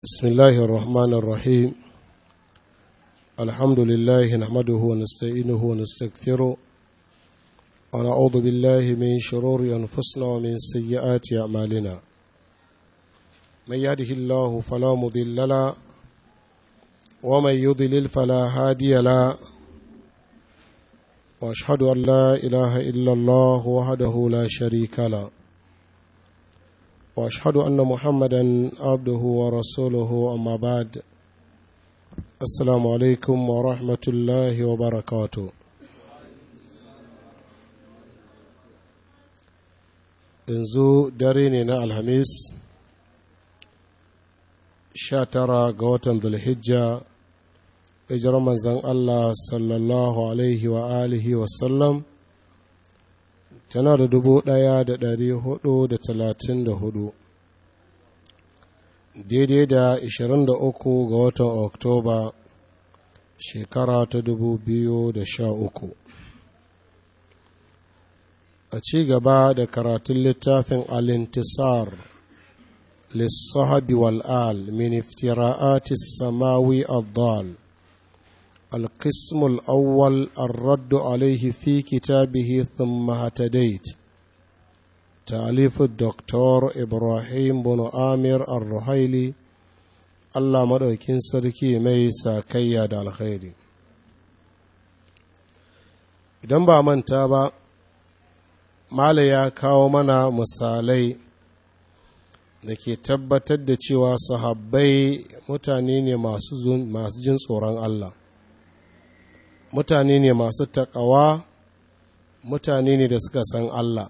بسم الله الرحمن الرحيم الحمد لله نحمده ونستعينه ونستغفره ونعوذ بالله من شرور أنفسنا ومن سيئات أعمالنا من يهده الله فلا مضل له ومن يضلل فلا هادي له واشهد ان لا اله الا الله وحده لا شريك له واشهد ان محمدا عبده ورسوله اما بعد السلام عليكم ورحمه الله وبركاته yanzu dare ne na alhamis sha tara ga watan zulhijja hijirar manzan allah sallallahu alaihi wa alihi wasallam tana da dubu ɗaya da ɗari hudu da talatin da hudu daidai da ishirin da uku ga watan oktoba shekara ta dubu biyu da sha uku a ci gaba da karatun littafin alintisar lissahabi wal'al min iftira'ati samawi الضال القسم الأول الرد عليه في كتابه ثم اهتديت تأليف الدكتور إبراهيم بن آمر الرحيلي الله مدوكين سركي ميسا كيا دا الخير idan ba manta ba mala ya kawo mana misalai da ke tabbatar da cewa sahabbai mutane ne masu jin tsoron Allah mutane ne masu taƙawa mutane ne da suka san Allah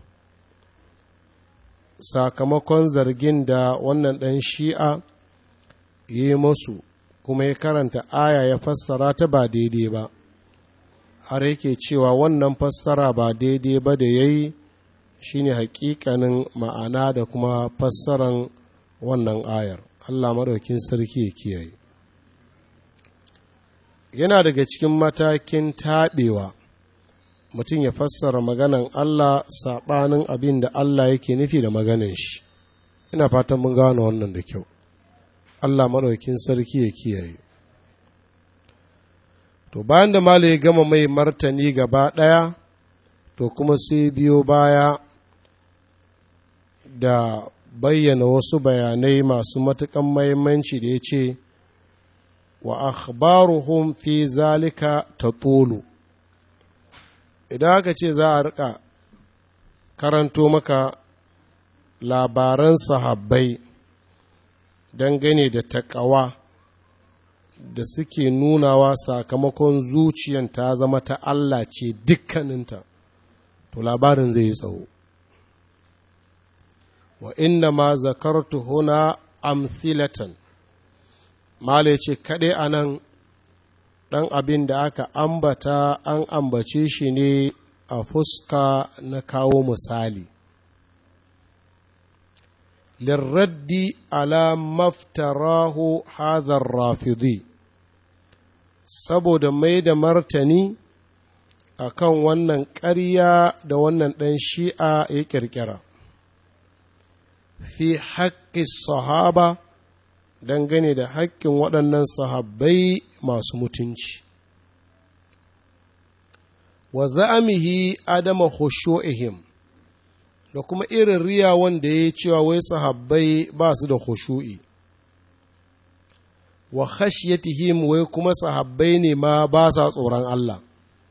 sakamakon zargin da wannan ɗan shi'a yi masu kuma ya karanta aya ya fassara ta ba daidai ba har yake cewa wannan fassara ba daidai ba da ya yi shi ne hakikanin ma'ana da kuma fassaran wannan ayar Allah maɗaukin sarki ya kiyaye yana daga cikin matakin taɓewa mutum ya fassara maganan Allah saɓanin abin da Allah yake nufi da maganan shi ina fatan mun gano wannan da kyau Allah maɗaukin sarki ya kiyaye to bayan da Malam ya gama mai martani gaba ɗaya to kuma sai biyo baya da bayyana wasu bayanai masu matuƙan mahimmanci da ya ce wa akhbaruhum fi zalika tatulu idan aka ce za a rika karanto maka labaran sahabbai dangane da takawa da suke nunawa sakamakon zuciyan ta zama ta Allah ce dukkaninta to labarin zai yi tsawo wa inna ma zakartu huna amthilatan Mala ce kaɗai a nan ɗan abin da aka ambata an ambace shi ne a fuska na kawo misali. Lirraddi ala maftarahu hadhar rafidi saboda mai da martani a kan wannan ƙarya da wannan ɗan shi'a ya ƙirƙira. Fi haƙƙi sahaba dangane da haƙƙin waɗannan sahabbai masu mutunci wa za'amihi adama khushu'ihim da kuma irin riya wanda ya cewa wai sahabbai ba su da khushu'i wa khashyatihim wai kuma sahabbai ne ma ba sa tsoron Allah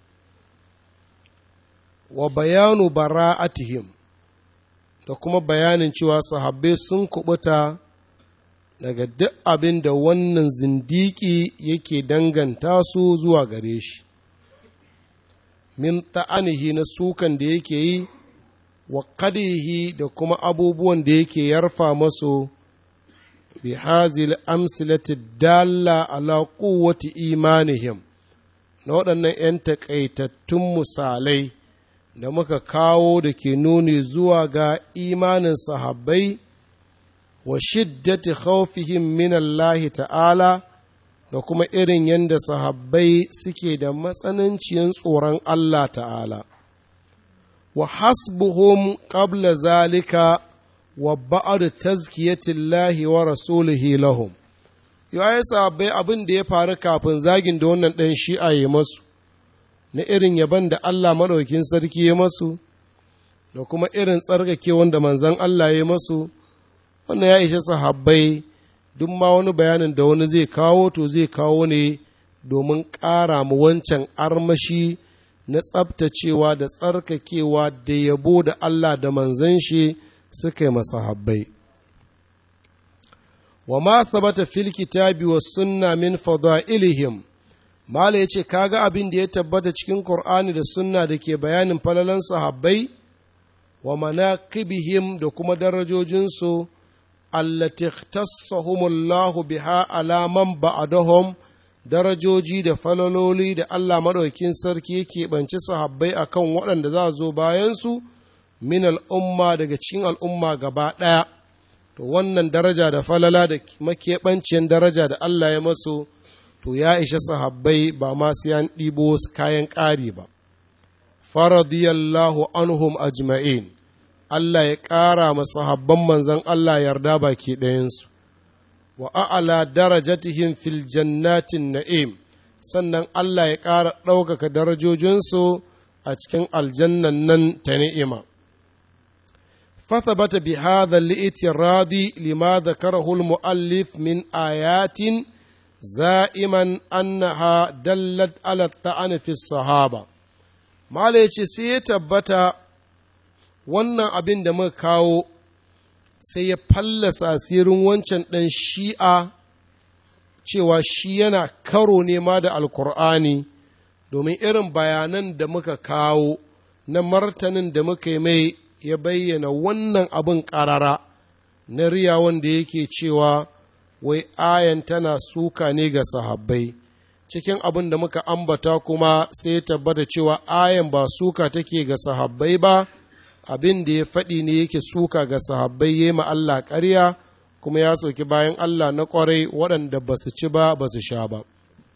wa bayanu bara'atihim da kuma bayanin cewa sahabbai sun kubuta daga duk abin da wannan zindiki yake danganta su zuwa gare shi min ta'anihi na sukan da yake yi wa kadihi da kuma abubuwan da yake yarfa masu bi hazil amsilati dalla ala quwwati imanihim na waɗannan 'yan taƙaitattun misalai da muka kawo da ke nuni zuwa ga imanin sahabbai wa shiddati khawfihim min Allah ta'ala da kuma irin yadda sahabbai suke da matsananciyar tsoron Allah ta'ala wa hasbuhum qabla zalika wa ba'ad tazkiyatillahi wa rasulihi lahum ya yi sabai abin da ya faru kafin zagin da wannan ɗan shi'a ya masu na irin yaban da Allah maɗaukin sarki ya masu da kuma irin tsarkake wanda manzan Allah ya masu wannan ya ishe sahabbai duk ma wani bayanin da wani zai kawo to zai kawo ne domin ƙara mu wancan armashi na tsabtacewa da tsarkakewa da yabo da Allah da manzan shi suka yi masahabbai. wa ma thabata fil kitabi was sunna min fadailihim mala yace kaga abin da ya tabbata cikin qur'ani da sunna da ke bayanin falalan sahabbai wa manaqibihim da kuma darajojinsu allati ikhtassahumullahu biha ala man ba'dahum darajoji da falaloli da Allah madaukakin sarki yake banci sahabbai akan waɗanda za zo bayan su min al'umma daga cikin al'umma gaba ɗaya to wannan daraja da falala da makeɓanciyar daraja da Allah ya masu to ya isha sahabbai ba ma su yan ɗibo kayan ƙari ba faradiyallahu anhum ajma'in Allah ya ƙara ma sahabban manzan Allah yarda baki ɗayansu wa a'ala darajatihim fil jannatin na'im sannan Allah ya ƙara ɗaukaka darajojinsu a cikin aljannan nan ta ni'ima فثبت بهذا الاعتراض لما ذكره المؤلف من آيات زائما أنها دلت على الطعن في الصحابة ما ليش سيتبت wannan abin da muka kawo sai ya fallasa asirin wancan ɗan shi'a cewa shi yana karo ne ma da alkur'ani domin irin bayanan da muka kawo na martanin da muka yi mai ya bayyana wannan abin ƙarara na riya wanda yake cewa wai ayan tana suka ne ga sahabbai cikin abin da muka ambata kuma sai ya tabbata cewa ayan ba suka take ga sahabbai ba abin da ya faɗi ne yake suka ga sahabbai ya ma Allah ƙarya kuma ya soki bayan Allah na ƙwarai waɗanda ba su ci ba ba su sha ba.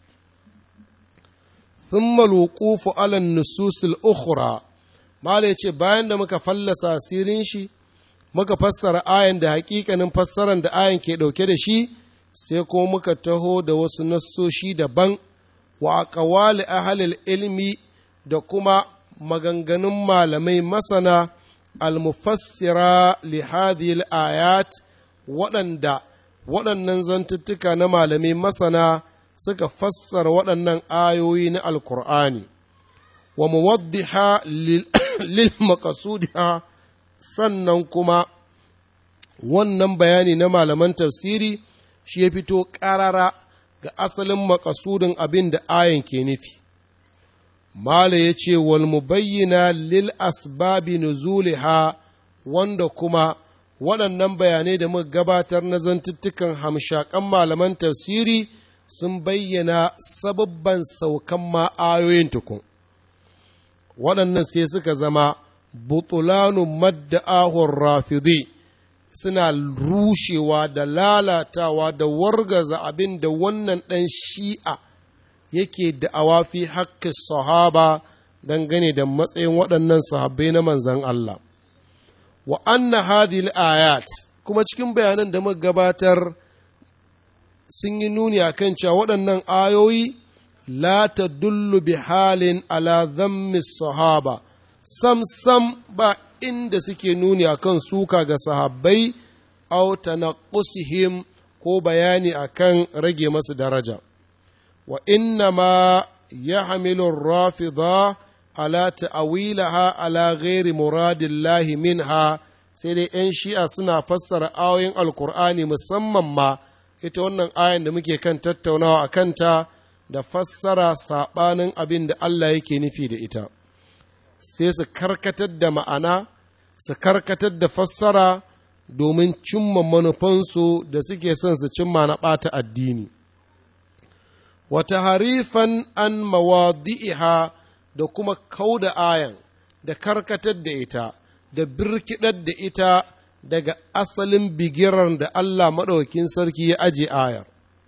ثم الوقوف على النصوص الأخرى Mala ya ce bayan da muka fallasa asirin shi, muka fassara ayan da hakikanin fassaran da ayan ke ɗauke da shi, sai kuma muka taho da wasu nassoshi daban wa aqwali ahalil ilmi da kuma maganganun malamai masana almufassira li hadhihi ayat waɗanda waɗannan zantuttuka na malamai masana suka fassara waɗannan ayoyi na alkur'ani wa muwaddiha lil maqasudiha sannan kuma wannan bayani na malaman tafsiri shi ya fito ƙarara ga asalin makasudin abin da ayan ke nufi mala ya ce wal mubayyina lil asbabi nuzuliha wanda kuma waɗannan bayanai da muka gabatar na zantuttukan hamshakan malaman tafsiri sun bayyana sababban saukan ma ayoyin tukun waɗannan sai suka zama butulanu madda'ahun rafidi suna rushewa da lalatawa da wargaza abin da wannan ɗan shi'a yake da'awa fi haƙƙin sahaba dangane da matsayin waɗannan sahabbai na manzan Allah. Wa anna hadhihi ayat kuma cikin bayanan da muka gabatar sun yi nuni a kan cewa waɗannan ayoyi la tadullu bi halin ala dhammi sahaba sam sam ba inda suke nuni akan suka ga sahabbai aw tanaqqusihim ko bayani akan rage masu daraja wa inna ma yahmilu rafida ala ta'awilaha ala ghairi muradillahi minha sai dai 'yan shi'a suna fassara ayoyin alkur'ani musamman ma ita wannan ayan da muke kan tattaunawa a kanta da fassara saɓanin abin da Allah yake nufi da ita sai su karkatar da ma'ana su karkatar da fassara domin cimma manufansu da suke son su cimma na ɓata addini wata harifan an mawadi'iha da kuma kauda ayan da karkatar da ita da birkidar da ita daga asalin bigiran da Allah maɗaukin sarki ya aje ayar.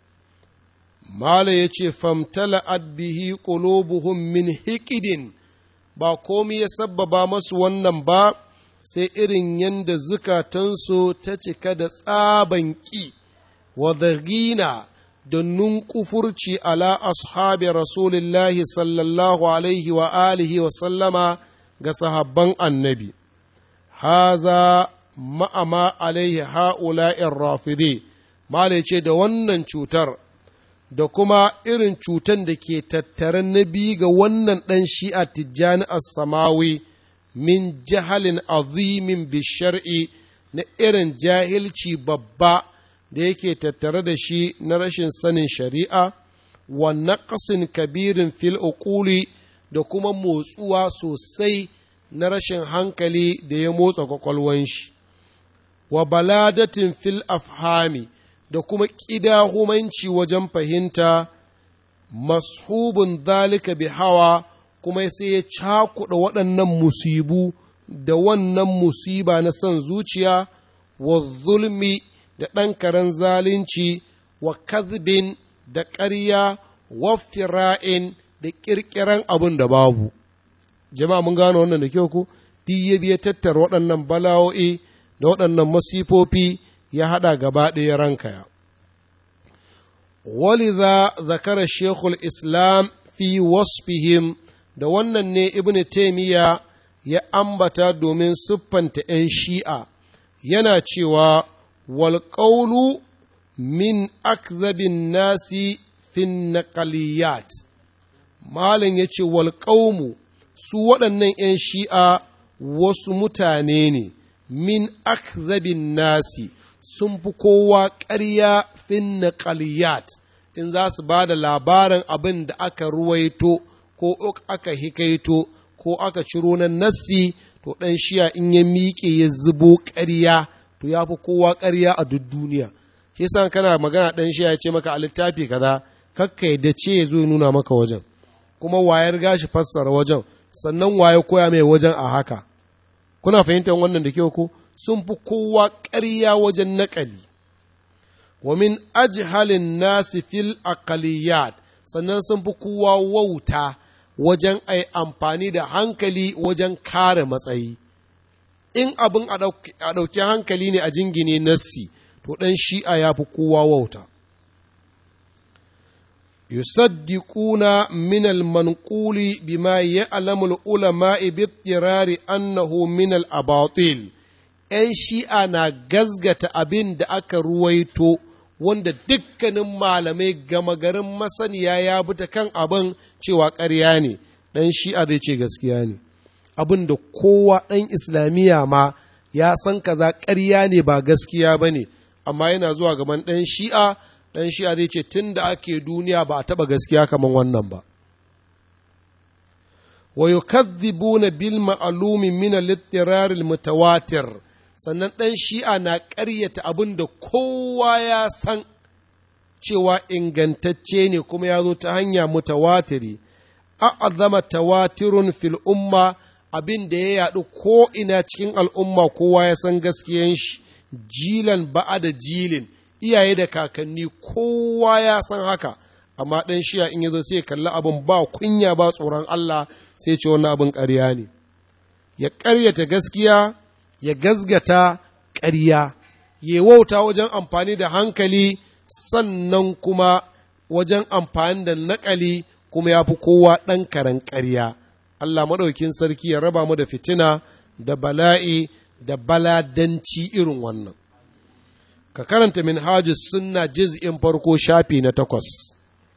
Mala ya ce, Famtala bihi qulubuhum min hikidin ba komi ya sabbaba masu wannan ba, sai irin yadda zukatansu ta cika da tsaban ƙi wa gina da nunkufurci ala ashabi rasulillahi sallallahu alaihi wa alihi wa sallama ga sahabban annabi haza ma'ama alaihi ha'ula'in rafide Malai ce da wannan cutar da kuma irin cutan da ke tattare na biyu ga wannan ɗan shi'a tijjani as-samawi min jahalin azimin bishar'i na irin jahilci babba da yake tattare da shi na rashin sanin shari'a wa naqsin kabirin fil uquli da kuma motsuwa sosai na rashin hankali da ya motsa kwakwalwan shi wa baladatin fil afhami da kuma ƙidahumanci wajen fahimta mashubun zalika bi hawa kuma sai ya cakuɗa waɗannan musibu da wannan musiba na son zuciya wa zulmi da ɗan karen zalunci wa kazbin da ƙarya waftira'in da ƙirƙiran abin da babu jama'a mun gano wannan da kyau ku duk ya biya tattara waɗannan bala'o'i da waɗannan masifofi ya haɗa gaba ɗaya rankaya. ولذا ذكر الشيخ الإسلام في وصفهم da wannan ne ibn taimiyya ya ambata domin siffanta ‘yan shi'a yana cewa walƙaulu min akzabin nasi fin naqaliyat malin ya ce walƙaumu su waɗannan ‘yan shi'a wasu mutane ne min akzabin nasi sun fi kowa ƙarya fin naqaliyat in za su ba da labarin abin da aka ruwaito ko aka hikaito ko aka ciro na nassi to ɗan shiya in ya miƙe ya zubo ƙarya to ya fi kowa ƙarya a duk duniya shi yasa kana magana ɗan shiya ya ce maka a littafi kaza kakka yadda ce ya zo ya nuna maka wajen kuma wayar gashi fassara wajen sannan waye koya mai wajen a haka kuna fahimtar wannan da kyau ko sun fi kowa ƙarya wajen naƙali wa min ajhalin nasi fil aqaliyat sannan sun fi kowa wauta wajen ai amfani da hankali wajen kare matsayi in abin a ɗauki hankali ne a jingine nassi to ɗan shi'a ya fi kowa wauta yusaddiquna min al-manquli bima ya'lamu al-ulama bi annahu min al-abatil ‘yan shi'a na gazgata abin da aka ruwaito wanda dukkanin malamai gama garin masaniya ya bi ta kan abin cewa ƙarya ne, ɗan shi'a zai ce gaskiya ne. Abin da kowa ɗan islamiyya ma ya san kaza ƙarya ne ba gaskiya ba ne, amma yana zuwa gaban ɗan shi'a, ɗan shi'a zai ce tun da ake duniya ba a taɓa gaskiya kamar wannan ba. ويكذبون بالمعلوم من الاضطرار المتواتر sannan ɗan shi'a na ƙaryata abin da kowa ya san cewa ingantacce ne kuma ya zo ta hanya mutawatiri a'azama tawatirun fil umma abin da ya yaɗu ko ina cikin al'umma kowa ya san gaskiyan shi jilan ba'a da jilin iyaye da kakanni kowa ya san haka amma ɗan shi'a in ya zo sai kalli abin ba kunya ba tsoron Allah sai ce wannan abin ƙarya ne ya ƙaryata gaskiya ya gazgata ƙarya ya wauta wajen amfani da hankali sannan kuma wajen amfani da naƙali kuma ya fi kowa ɗan karen ƙarya Allah maɗaukin sarki ya raba mu da fitina da bala'i da baladanci irin wannan ka karanta min sunna jiz'in farko shafi na takwas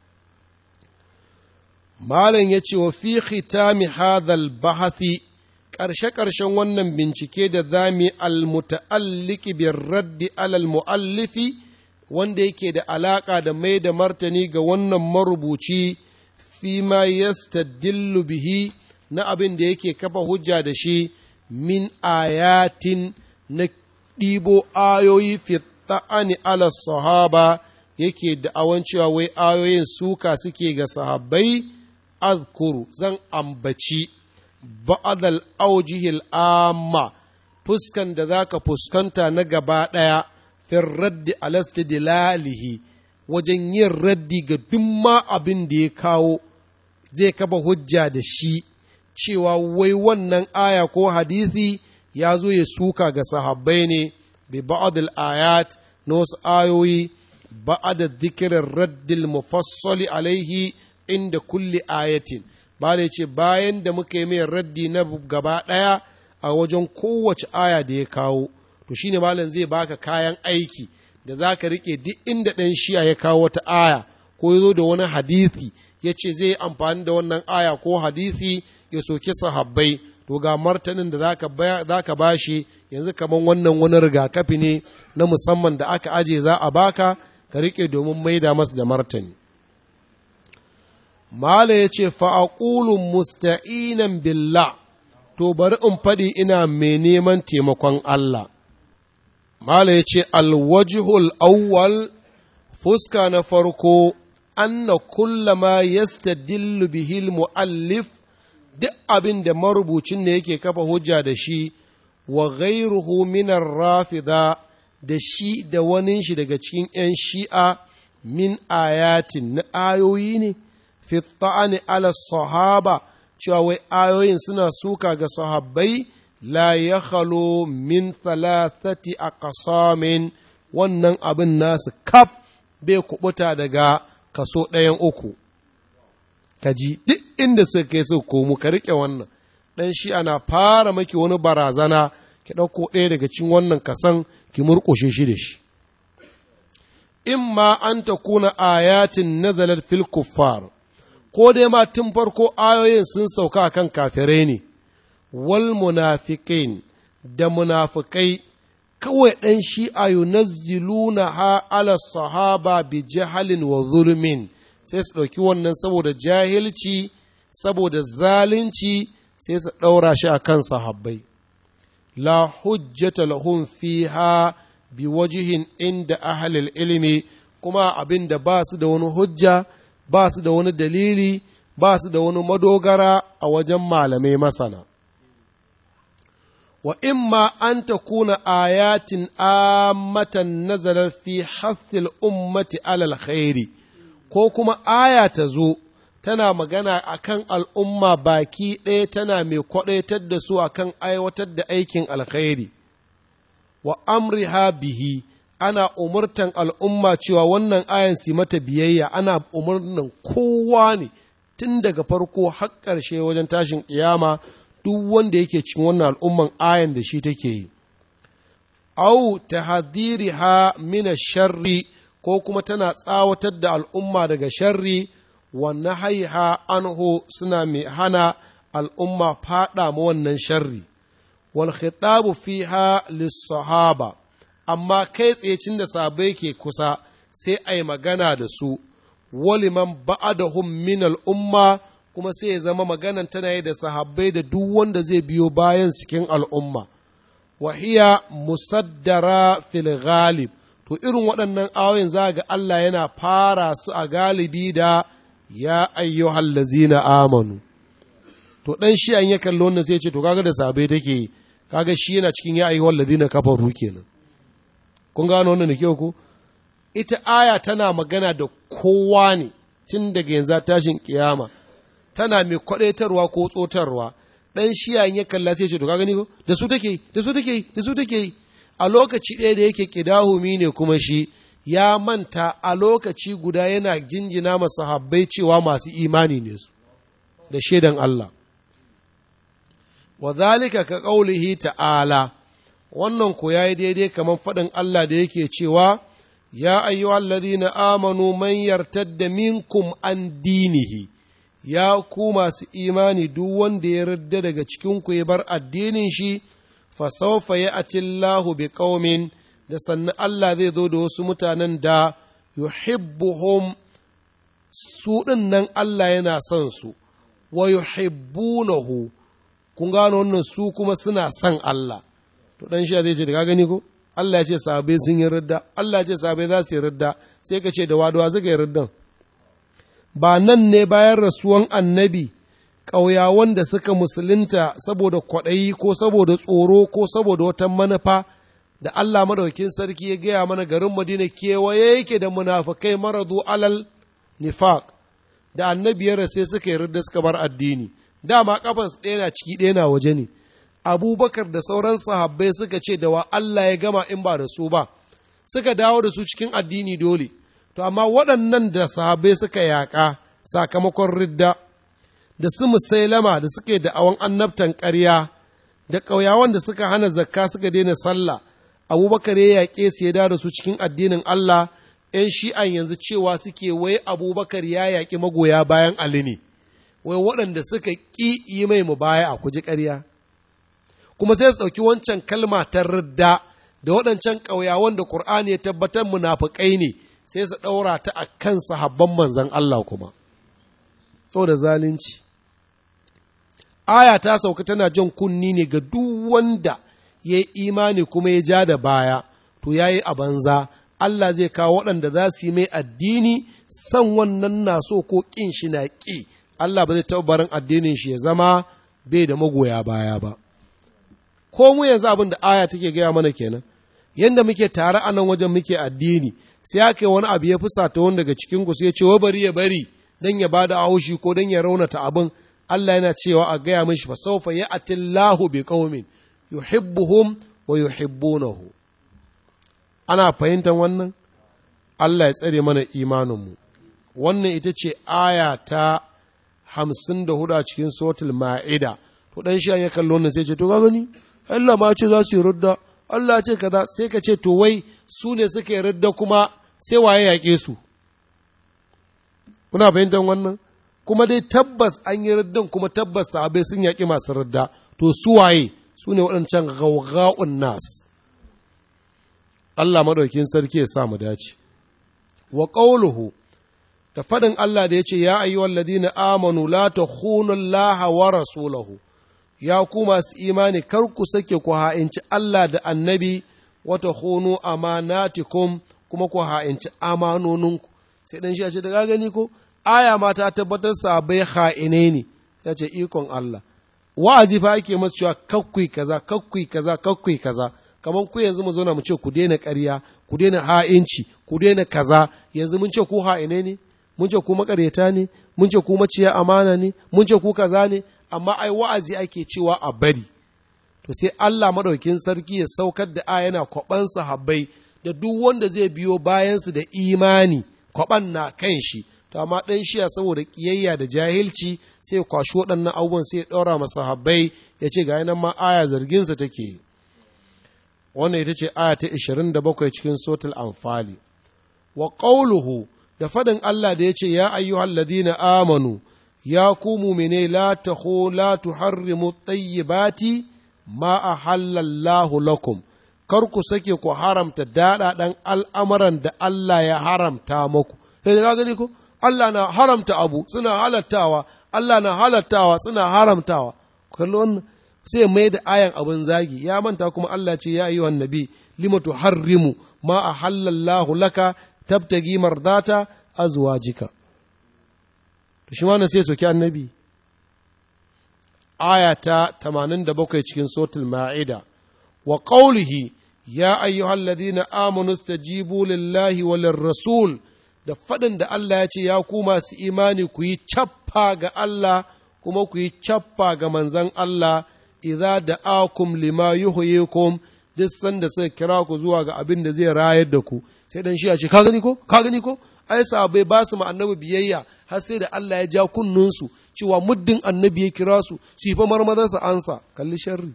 Malam ya ce wa fi khitami hadhal bahathi ƙarshe-ƙarshen wannan bincike da zami almuta'alliki bin raddi alal mu'allifi wanda yake da alaƙa da mai da martani ga wannan marubuci fi ma yastadillu bihi na abin da yake kafa hujja da shi min ayatin na ɗibo ayoyi fi ta'ani ala sahaba yake da awan cewa wai ayoyin suka suke ga sahabbai azkuru zan ambaci ba'adal aujihil amma fuskan da za ka fuskanta na gaba ɗaya fin raddi alastidilalihi wajen yin raddi ga duk ma abin da ya kawo zai kaba hujja da shi cewa wai wannan aya ko hadisi ya zo ya suka ga sahabbai ne bi ba'adul ayat na wasu ayoyi ba'ada zikirin raddil mufassali alaihi inda kulli ayatin ba da ce bayan da muka yi mai raddi na gaba ɗaya a wajen kowace aya da ya kawo to shine malam zai baka kayan aiki da za ka riƙe duk inda ɗan shi'a ya kawo wata aya ko ya zo da wani hadisi ya ce zai amfani da wannan aya ko hadisi ya soki sahabbai to ga martanin da za ka ba shi yanzu kamar wannan wani rigakafi ne na musamman da aka aje za a baka ka riƙe domin maida masu da martani Mala ya ce, Fa'aƙulun musta'inan billah, to bari in faɗi ina mai neman taimakon Allah. Mala ya ce, Alwajihul awwal fuska na farko, anna kullama yastadillu bihil mu'allif duk abin da marubucin ne yake kafa hujja da shi, wa ghairuhu minar rafida da shi da wani shi daga cikin ‘yan shi'a min ayatin na ayoyi ne. fi ta'ani ala sahaba cewa wai ayoyin suna suka ga sahabbai la ya khalo min thalathati aqsamin wannan abin nasu kaf bai kubuta daga kaso ɗayan uku kaji duk inda suka kai su komu ka riƙe wannan ɗan shi ana fara maki wani barazana ki ɗauko ɗaya daga cikin wannan kasan ki murƙushe shi da shi imma an ta kuna ayatin nazalar fil kuffar ko dai ma tun farko ayoyin sun sauka kan kafirai ne, wal munafiqin da munafikai kawai ɗan shi'a yunazziluna ha ala sahaba bi jahalin wa zulmin sai su ɗauki wannan saboda jahilci saboda zalunci sai su ɗaura shi a kan sahabbai la hujjata lahum fiha bi wajihin inda ahalil ilimi kuma abin da ba su da wani hujja ba su da wani dalili ba su da wani madogara a wajen malamai masana wa imma an ta kuna ayatin amatan nazarar fi hathil ummati alal khairi ko kuma aya ta zo tana magana akan al'umma baki ɗaya tana mai kwaɗaitar da su akan aiwatar da aikin alkhairi wa amriha bihi ana umurtan al'umma cewa wannan ayan su mata biyayya ana umurnan kowa ne tun daga farko har ƙarshe wajen tashin ƙiyama duk wanda yake cikin wannan al'umman ayan da shi take yi. Au ta ha mina sharri ko kuma tana tsawatar da al'umma daga sharri wannan haiha anho suna mai hana al'umma faɗa ma wannan sharri. Wal khitabu fiha lis-sahaba amma kai tsecin da sabai ke kusa sai a yi magana da su, waliman ba'adahum min al'umma kuma sai ya zama maganan tana yi da sahabbai da duk wanda zai biyo bayan cikin al'umma. Wahiya musaddara fil ghalib to irin waɗannan ayoyin za ga Allah yana fara su a galibi da ya ayyuhal lazina amanu. To ɗan shi an ya kalli wannan sai ce to kaga da sahabbai take yi, kaga shi yana cikin ya ayyuhal lazina kafaru kenan. kun gano wannan da kyau ko ita aya tana magana da kowa ne tun daga yanzu tashin kiyama tana mai kwadaitarwa ko tsotarwa dan shiya ya kalla sai ce to ka gani ko da su take da su take da su take a lokaci ɗaya da yake kidahumi ne kuma shi ya manta a lokaci guda yana jinjina masa habbai cewa masu imani ne su da shaidan Allah wa zalika ka qaulihi ta'ala wannan ko ya yi daidai kamar faɗin Allah da yake cewa, Ya ayyuhal ladina amanu man yartadda minkum an dinihi, ya ku masu imani duk wanda ya yarda daga cikinku ya bar addinin shi, fasaufa ya atillahu bi ƙaumin da sannan Allah zai zo da wasu mutanen da yuhibbuhum su ɗin nan Allah yana son su, wa yuhibbunahu kun gano wannan su kuma suna son Allah. to dan shi zai ce da ka gani ko Allah ya ce sahabbai sun yi ridda Allah ya ce sahabbai za su yi ridda sai ka ce da wadawa suka yi riddan ba nan ne bayan rasuwan annabi ƙauyawan da suka musulunta saboda kwaɗayi ko saboda tsoro ko saboda wata manufa da Allah madaukin sarki ya gaya mana garin Madina kewaye yake da munafukai maradu alal nifaq da annabi ya sai suka yi ridda suka bar addini dama kafas ɗaya na ciki ɗaya na waje ne abubakar da sauran sahabbai suka ce da wa Allah ya gama in ba da su ba suka dawo da su cikin addini dole to amma waɗannan da sahabbai suka yaƙa sakamakon ridda da su musailama da suke da awon annabtan ƙarya da ƙauyawan da suka hana zakka suka daina sallah abubakar ya yaƙe su ya da su cikin addinin Allah ‘yan shi'an yanzu cewa suke wai abubakar ya yaƙi magoya bayan Ali ne, wai waɗanda suka ƙi yi mai mu baya a kuji ƙarya. Kuma sai su ɗauki wancan kalma ta ridda da waɗancan ƙauyawan da Ƙur'ani ya tabbatar munafukai ne sai su ɗaura ta a kan sahabban manzan Allah kuma. da zalunci. Aya ta sauka tana jan kunni ne ga duk wanda ya yi imani kuma ya ja da baya, to ya yi a banza. Allah zai kawo waɗanda za su yi mai addini san wannan na so ko ƙin shi na ƙi Allah ba zai taɓa barin addinin shi ya zama bai da magoya baya ba ko mu yanzu abin da aya take gaya mana kenan yanda muke tare a nan wajen muke addini sai aka yi wani abu ya fusata wani daga cikin ku sai ya ce wa bari ya bari dan ya bada haushi ko dan ya raunata abin Allah yana cewa a gaya mishi fa sawfa ya'tillahu bi qaumin yuhibbuhum wa yuhibbunahu ana fahimtar wannan Allah ya tsare mana imaninmu wannan ita ce aya ta hamsin da hudu a cikin sotul ma'ida to ɗan shi ya kallo wannan sai ce to ka gani Allah ma ce za su yi rudda Allah ce kaza sai ka ce to wai su ne suka yi rudda kuma sai waye yaƙe su kuna fahimtar wannan kuma dai tabbas an yi ruddan kuma tabbas sahabai sun yaƙi masu rudda to su waye su ne waɗancan gawga'un nas Allah maɗaukin sarki ya sa mu dace. Wa ƙauluhu da faɗin Allah da ya ce, Ya ayyuhal ladina amanu la ta Allah wa rasulahu, ya ku masu imani kar ku sake ku ha'inci Allah da annabi wata hunu amanatikum kuma ku ha'inci amanoninku. Sai ɗan shi ya ce, daga gani ko, aya ma ta tabbatar sabai ha'ine ne, ya ce ikon Allah. Wa'azi fa ake masu cewa kakkui kaza, kakkui kaza, kakkui kaza. kamar ku yanzu mu zauna mu ce ku daina ƙarya ku daina ha'inci ku daina kaza yanzu mun ce ku ha'ine ne mun ce ku makareta ne mun ce ku maciya amana ne mun ce ku kaza ne amma ai wa'azi ake cewa a bari to sai Allah madaukin sarki ya saukar da aya yana kwaban sahabbai da duk wanda zai biyo bayansu da imani kwaban na kan shi to amma dan shiya saboda kiyayya da jahilci sai kwashi waɗannan abubuwan sai ya ɗaura masa sahabbai ya ce ga nan ma aya zarginsa take yi wannan ita ce aya ta 27 cikin sotul anfali wa ƙauluhu da faɗin Allah da ya ce ya ayyuhal ladina amanu ya ku mumine la taho la tuharrimu tayyibati ma ahallallahu lakum kar ku sake ku haramta daɗaɗan al'amuran da Allah ya haramta muku sai da gani ko Allah na haramta abu suna halattawa Allah na halattawa suna haramtawa kallon sai mai da ayan abin zagi ya manta kuma Allah ce ya yi nabi lima tuharrimu ma a halallahu laka tabtagi mardata azwajika to shi ma sai soki annabi aya ta 87 cikin sotul ma'ida wa qawlihi ya ayyuhal ladina amanu stajibu lillahi wa lirrasul da faɗin da Allah ya ce ya ku masu imani ku yi cappa ga Allah kuma ku yi cappa ga manzan Allah idza da'akum lima yuhyikum duk sanda suka kira ku zuwa ga abin da zai rayar da ku sai dan shi ya ce ka gani ko ka gani ko ai sahabbai ba su ma annabi biyayya har sai da Allah ya ja kunnunsu cewa muddin annabi ya kira su su yi fa marmazan su ansa kalli sharri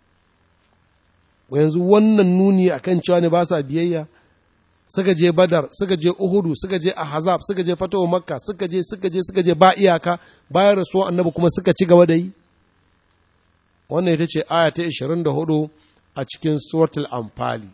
yanzu wannan nuni akan cewa ne ba sa biyayya suka je badar suka je uhudu suka je ahzab suka je fatawa makka suka je suka je suka je ba iyaka bayan rasuwan annabi kuma suka ci gaba da yi wannan ita ce aya ta 24 a cikin suratul anfali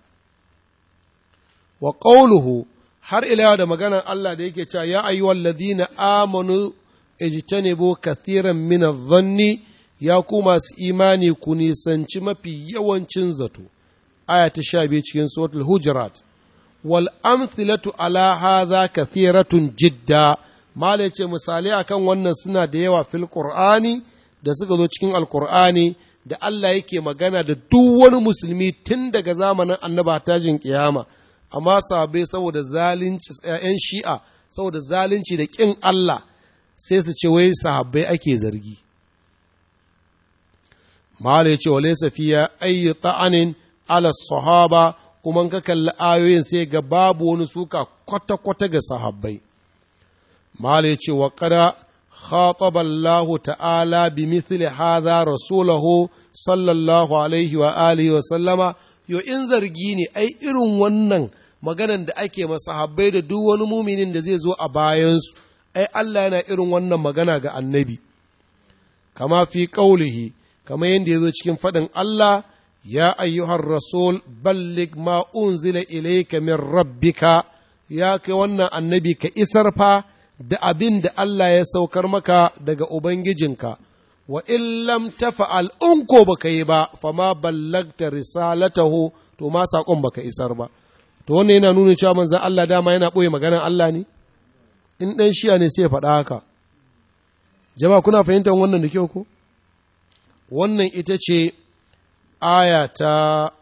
wa qawluhu har ila da maganar Allah da yake cewa ya ayyuhal ladina amanu ijtanibu kathiran min adh-dhanni ya ku masu imani ku nisanci mafi yawancin zato aya ta 12 cikin suratul hujurat wal amthilatu ala hadha kathiratun jidda mala ce misalai akan wannan suna da yawa fil qur'ani da suka zo cikin alqur'ani da Allah yake magana da duk wani musulmi tun daga zamanin annaba tajin kiyama amma sahabbai saboda zalunci ‘yan shi'a saboda zalunci da ƙin Allah sai su ce wai sahabbai ake zargi. mala yace walaysa fiya ayyu ta'anin ala sahaba kuma ka kalli ayoyin sai ga babu wani suka kwata kwata ga sahabbai mala yace wa qada خاطب الله تعالى بمثل هذا رسوله صلى الله عليه وآله وسلم yo in zargi ne ai irin wannan maganan da ake masahabbai da duk wani muminin da zai zo a bayansu ai Allah yana irin wannan magana ga annabi kama fi ƙaulihi kama yadda ya zo cikin faɗin Allah ya ayyuhar rasul ballig ma unzila ilayka min rabbika ya kai wannan annabi ka isar fa da abin da Allah ya saukar maka daga Ubangijinka, wa in lam tafa'al in ko baka yi ba, fama ballagta risalatahu to ma saƙon baka isar ba. To wannan yana nuna cewa manzan Allah dama yana ɓoye maganar Allah ne? In ɗan shiya ne sai ya faɗa haka. Jama'a kuna fahimtar wannan da kyau ko? Wannan ita ce aya ta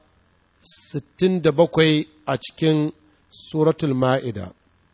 67 a cikin suratul ma'ida.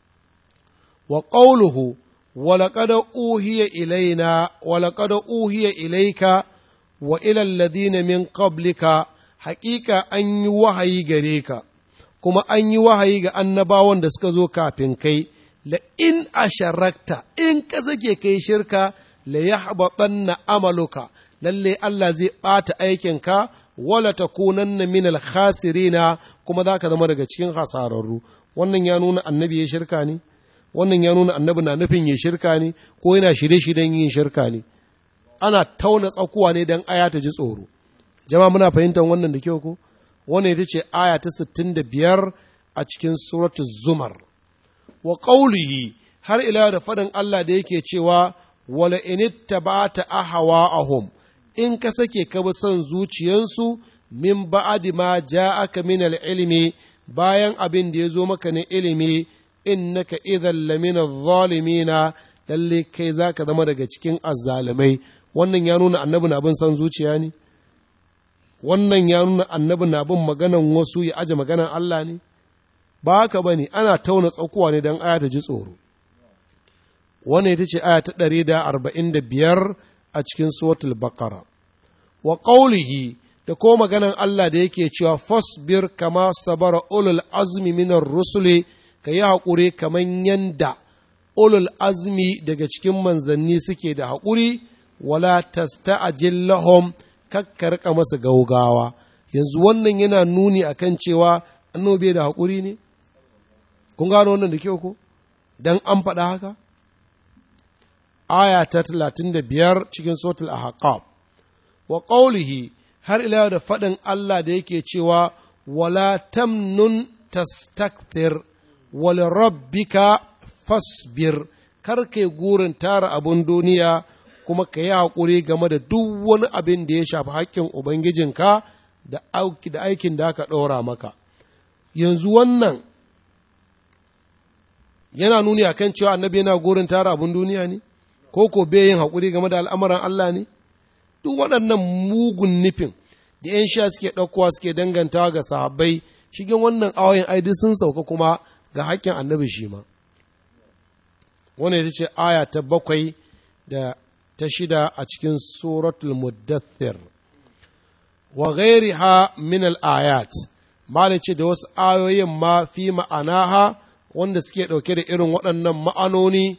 وقوله ولقد أوهي إلينا ولقد أوهي إليك وإلى الذين من قبلك حقيقة أن وحي غريك كما أن وحي annabawan da suka zo kafin kai la in asharakta in ka sake kai shirka la yahbatanna amaluka lalle Allah zai ɓata aikinka wala takunanna min al-khasirina kuma za ka zama daga cikin hasararru wannan ya nuna annabi ya shirka ne wannan ya nuna annabi na nufin yin shirka ne ko yana shirye-shiryen yin shirka ne ana tauna tsakuwa ne don aya ta ji tsoro jama'a muna fahimtar wannan da kyau ko wannan ita ce aya ta 65 a cikin suratul zumar wa qawlihi har ila da faɗin Allah da yake cewa wala inittaba'ta ahwa'ahum in ka sake ka bi son zuciyansu min ba'adi ma ja'aka min al-ilmi bayan abin da ya zo maka na ilimi innaka idan lamina zalimina lalle kai za ka zama daga cikin azzalumai wannan ya nuna annabi na bin san zuciya ne wannan ya nuna annabi na bin maganan wasu ya aje maganan Allah ne ba haka ba ne ana tauna tsakuwa ne don aya ta ji tsoro wannan ita ce aya ta ɗari da arba'in da biyar a cikin suratul baqara wa qawlihi da ko maganan Allah da yake cewa fasbir kama sabara ulul azmi minar rusuli ka yi haƙuri kamar yanda ulul azmi daga cikin manzanni suke da haƙuri wala tasta'jil lahum kakkarka masa gaugawa yanzu wannan yana nuni akan cewa annobe da haƙuri ne kun gano wannan da kyau ko dan an faɗa haka aya ta talatin da biyar cikin sotul ahqab wa qawlihi har ila da faɗin Allah da yake cewa wala tamnun tastakthir wal rabbika fasbir kar kai gurin tara abun duniya kuma ka yi haƙuri game da duk wani abin da ya shafi haƙƙin Ubangijinka da aikin da aka ɗora maka. Yanzu wannan yana nuni a kan cewa annabi yana gurin tara abin duniya ne, ko ko bai yin haƙuri game da al'amuran Allah ne? Duk waɗannan mugun nufin da ‘yan sha suke ɗaukowa suke dangantawa ga sahabbai, shigen wannan awayin aidi sun sauka kuma ga haƙƙin annabi shi ma. Wannan ita ce aya ta bakwai da ta shida a cikin suratul muddathir wa ghairiha min al-ayat malai ce da wasu ayoyin ma fi ma'anaha wanda suke ɗauke da irin waɗannan ma'anoni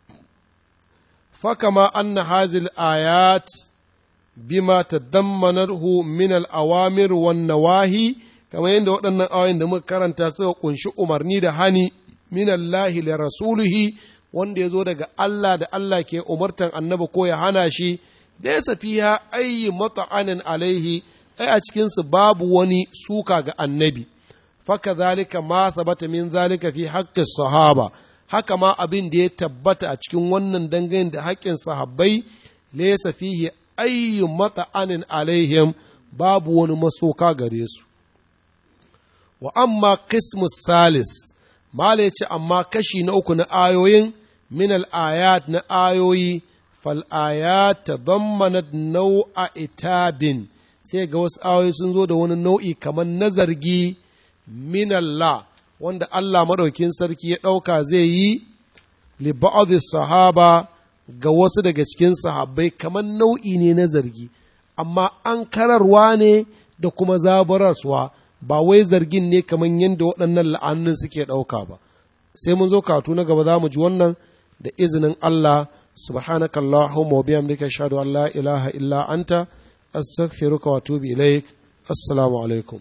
fakama anna hazil ayat bima tadammanarhu min al-awamir wan nawahi kamar yadda waɗannan ayoyin da muka karanta suka kunshi umarni da hani min Allah li rasulihi wanda ya zo daga Allah da Allah ke umartan annabi ko ya hana shi da ya safiya ayi mata'anin alaihi ai a cikinsu babu wani suka ga annabi faka zalika ma sabata min zalika fi haƙƙin sahaba haka ma abin da ya tabbata a cikin wannan dangane da haƙƙin sahabbai laysa fihi ayyu mata'anin alaihim babu wani masoka gare su wa amma qismus salis mala ya ce amma kashi na uku na ayoyin min al'ayat na ayoyi fal'ayat ta zammanat nau'a itabin sai ga wasu ayoyi sun zo da wani nau'i kamar na zargi min Allah wanda Allah maɗaukin sarki ya ɗauka zai yi li sahaba ga wasu daga cikin sahabbai kamar nau'i ne na zargi amma an kararwa ne da kuma zaburarsuwa ba wai zargin ne kamar yadda waɗannan la'annin suke ɗauka ba sai mun zo katu na gaba za mu ji wannan da izinin Allah subhanaka Allahumma wa bihamdika ashhadu an la ilaha illa anta astaghfiruka wa atubu ilaik assalamu alaikum